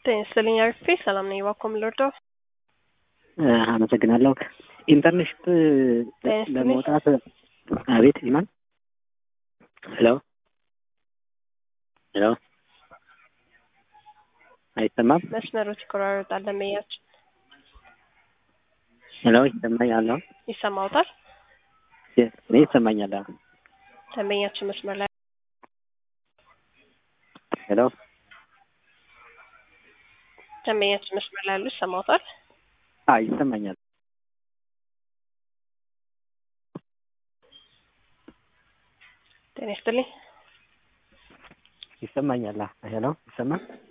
ጤና ይስጥልኝ አርፌ ሰላም ነኝ። እባክዎ ምን ልርዳው? አመሰግናለሁ። ኢንተርንሽፕ ለመውጣት አቤት ኢማን ሄሎ ሄሎ አይሰማም? መስመሮች ይቆራረጣል። ደንበኛችን ሄሎ ይሰማኛል? ይሰማውታል? እኔ ይሰማኛል። ደንበኛችን መስመር ላይ ሄሎ ደንበኛችን መስመር ላይ ያሉ ይሰማውታል? አይ ይሰማኛል። ጤና ይስጥልኝ ይሰማኛል። ሄሎ ይሰማል?